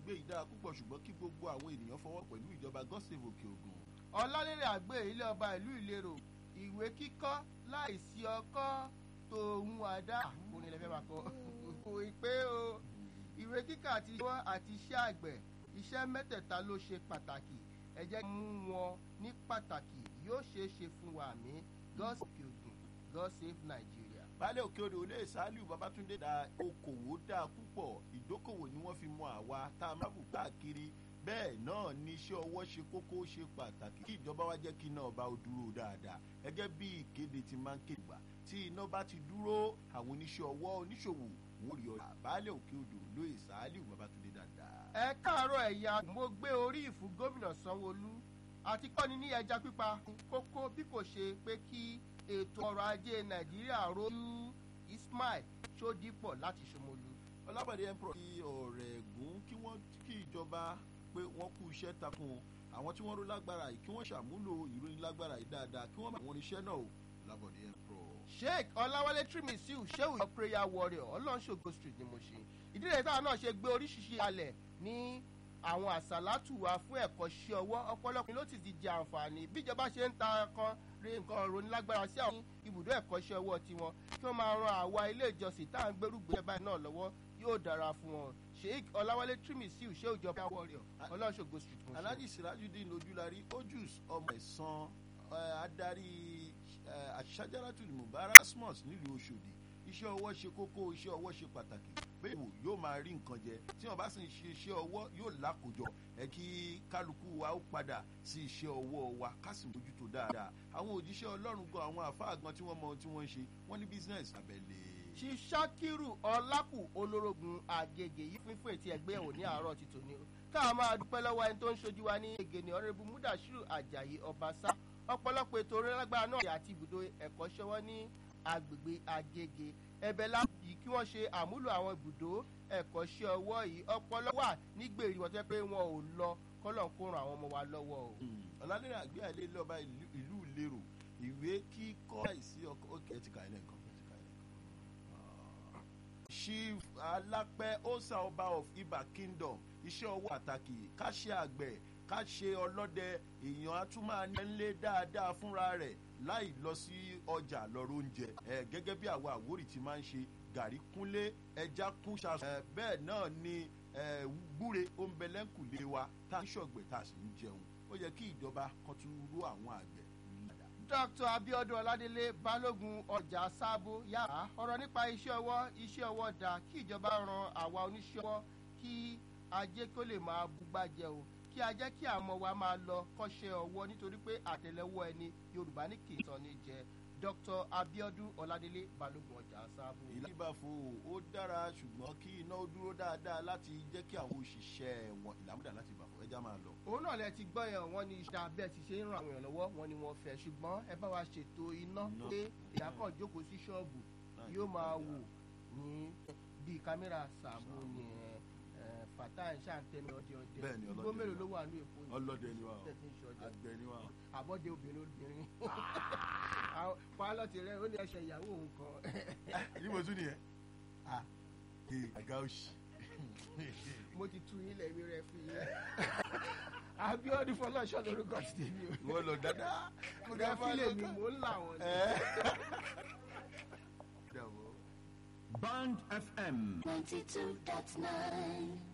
gbé yìí dára púpọ̀ ṣùgbọ́n kí gbogbo àwọn ènìyàn fọwọ́ pẹ̀lú ìjọba gọ́sẹ̀fù òkè ògùn. ọlálẹ́rẹ̀ àgbẹ̀ ilé ọba ìlú ìlérò ìwé kíkọ́ láìsí ọkọ́ tòun àdá mo ní lẹ́fẹ̀ẹ́ máa kọ́ kò pé o ìwé kíkà àti ìwọ́ àti iṣẹ́ àgbẹ̀ iṣẹ́ mẹ́tẹ̀ẹ̀ta ló ṣe pàtàkì ẹ jẹ́ kí mú wọn ní pàtàkì yóò ṣeé ṣe fún wa àmì God save Ogun God save Nigeria. baálé òkè odò olóyè saliu babatunde da okòwò dáa púpọ̀ ìdókòwò ni wọ́n fi mọ àwa tá a máa bù káàkiri bẹ́ẹ̀ náà ni iṣẹ́ ọwọ́ ṣe kókó ṣe pàtàkì kí ìjọba wa jẹ́ kí iná ọba ó dúró dáadáa gẹ́gẹ́ bí ìkéde ti máa ń kéde gbà tí iná bá ti dúró àwọn oníṣẹ́ ọwọ́ oníṣòwò wọ́n rí ọ̀rọ̀ baálé òkè odò olóyè saliu babatunde dáadáa. ẹ káàárọ̀ ẹ̀yà mo gbé orí ìfún gómìnà sanwóolu àti kọ́ni ní ẹja pípa kókó bí kò ṣe pé kí ètò ọrọ̀ ajé nàìjíríà rojú ismail sódìpọ̀ láti ṣomolu. ọlábàdé emperor ti ọ̀rẹ́ ẹ̀gún kí wọ́n kí ìjọba pé wọ́n kú iṣẹ́ takun àwọn tí wọ́n ró lágbára yìí kí wọ́n ṣàmúlò ìròyìn lágbára yìí dáadáa kí wọ́n bá wọn iṣẹ́ náà o ọlábàdé emperor. sheikh ọláwálé trimisiu sheu prayer warrior ọlọ́nṣogo street ni mo ṣe ìdílé táwọn náà ṣe gbé oríṣiríṣi alẹ̀ ní àwọn àsálàtù wa fún ẹ̀kọ́ ṣe ọwọ́ ọ̀pọ̀lọpọ̀ ló ti ti jẹ àǹfààní bíjọba ṣe ń ta kan rí nǹkan ronilágbára sí àwọn ibùdó ẹ̀kọ́ ṣe ọwọ́ tiwọn kí wọ́n máa ran àwa ilé ìjọsìn tá à ń gbérùgbé báyìí náà lọ́wọ́ yóò dára fún wọn sheik ọláwálé trimisiu ṣé ìjọba warrior ọlọ́ṣogo street mo ṣe. alhaji sirajudeen ojúlarí ojús ọmọ ẹ̀sán adarí àṣàjáratùlù mubarak asmus nílùú ọ̀ṣọ́dì iṣẹ́ ọwọ́ ṣe kókó iṣẹ́ ọwọ́ ṣe pàtàkì bẹ́ẹ̀ wò yóò máa rí nǹkan jẹ tí wọ́n bá sì ń ṣe iṣẹ́ ọwọ́ yóò lákòjọ ẹ kí kálukú wa ó padà sí iṣẹ́ ọwọ́ wa ká sì mójútó dáadáa àwọn òjíṣẹ́ ọlọ́run gan àwọn àfáà gan tí wọ́n mọ ohun tí wọ́n ń ṣe wọ́n ní business abẹ́lé. ṣiṣakiru ọlákù olórogún àgègè yìí fún fún ètí ẹgbẹ́ ẹ̀wò ní àárọ̀ ti tòní o káà máa dúpẹ́ lọ́wọ́ ẹni tó ń ṣojú wa ní ègè ní ọ̀rẹ́bù múdàṣírù àjàyí ọbaṣá ọ̀pọ̀lọpọ̀ ètò orílágbára náà àti ibùdó ẹ̀kọ́ ṣọwọ́ ní agbègbè àgègè ẹ̀bẹ̀ láti kí wọ́n ṣe àmúlò àwọn ibùdó ẹ̀kọ́ṣẹ́ ọwọ́ yìí ọpọlọ wà nígbèrè wọn tẹ́ pé wọn ò lọ kọ́lọ̀ kó ran àwọn ọmọ wa lọ́wọ́ o. ọ̀làlẹ́rẹ̀ àgbẹ̀ àlẹ́ lọ́ba ìlú ìlérò ìwé kíkọ́ àìsí ọkọ̀ òkè ẹ̀ ti kà ẹ́ lẹ́ǹkan chief alápẹ́ osa ọba of iba kingdom iṣẹ́ ọwọ́ pàtàkì ká ṣe àgbẹ̀ ká ṣe ọlọ́dẹ èèyàn á tún máa nílé dáadáa fúnra rẹ̀ láì lọ sí ọjà lọ́rọ̀ oúnjẹ ẹ gẹ́gẹ́ bí àwa àwórì ti máa ń ṣe gàrí kúnlé ẹja kún ṣaṣọ ẹ bẹ́ẹ̀ náà ni ẹ gbúre oúnbẹ̀lẹ́kùlé wa tá a ń ṣọ̀gbẹ̀ tá a sì ń jẹun ó yẹ kí ìjọba kan tún rú àwọn àgbẹ̀ dr abiodun ọládélé balógun ọjà sábó yàrá ọ̀rọ̀ nípa iṣẹ́ ọwọ́ iṣẹ́ ọwọ́ dà kí ìjọba ran àwa oníṣẹ́ ọwọ́ kí ajé kó lè máa búgbàjẹ́ o kí a jẹ́ kí àwọn wa máa lọ kọ́ṣẹ́ ọwọ́ nítorí pé àtẹlẹwọ́ ẹni yorùbá ní kì í sọ ní jẹ dr abiodun ọládélé balógun ọjà sábò. ìlàbàfo ó dára ṣùgbọ́n kí iná ó dúró dáadáa láti jẹ́ kí àwọn òṣìṣẹ́ wọn ìlàmúdà láti bàfọ̀ ẹja máa lọ. òun náà lẹ ti gbọ́ yẹn wọ́n ní iṣẹ́ abẹ́ ti ṣe ń ran àwọn èèyàn lọ́wọ́ wọn ni wọ́n fẹ́ ṣùgbọ́n ẹ bá wa ṣètò iná pé ìyá kan jókòó sí ṣọ́ọ̀bù yóò máa wò ní bíi kámẹ́rà sàmú ni fata ń ṣàǹtẹnu ọdẹ ọdẹ Bẹ́ẹ̀ni, ọlọ́dẹ igbó mélòó ni ló wà ní èkó yìí ọlọ́dẹ ni wa o tẹ̀sí ń ṣọdẹ àgbẹ̀ ni wa o. àbọ̀dé obìnrin obìnrin pálọ̀tì rẹ ó ní ẹsẹ̀ ìyàwó òun kan níbo tún nìyẹn. ee àga òsì. mo ti tu ilẹ̀ mi rẹ fún yín abiodun fọlọ́ṣọ́ lórúkọ ti tèmi o wọ́n lọ dáadáa. rẹ fílẹ̀ mi mò ń là wọ́n ni. Dàbọ̀. Band FM. 92.9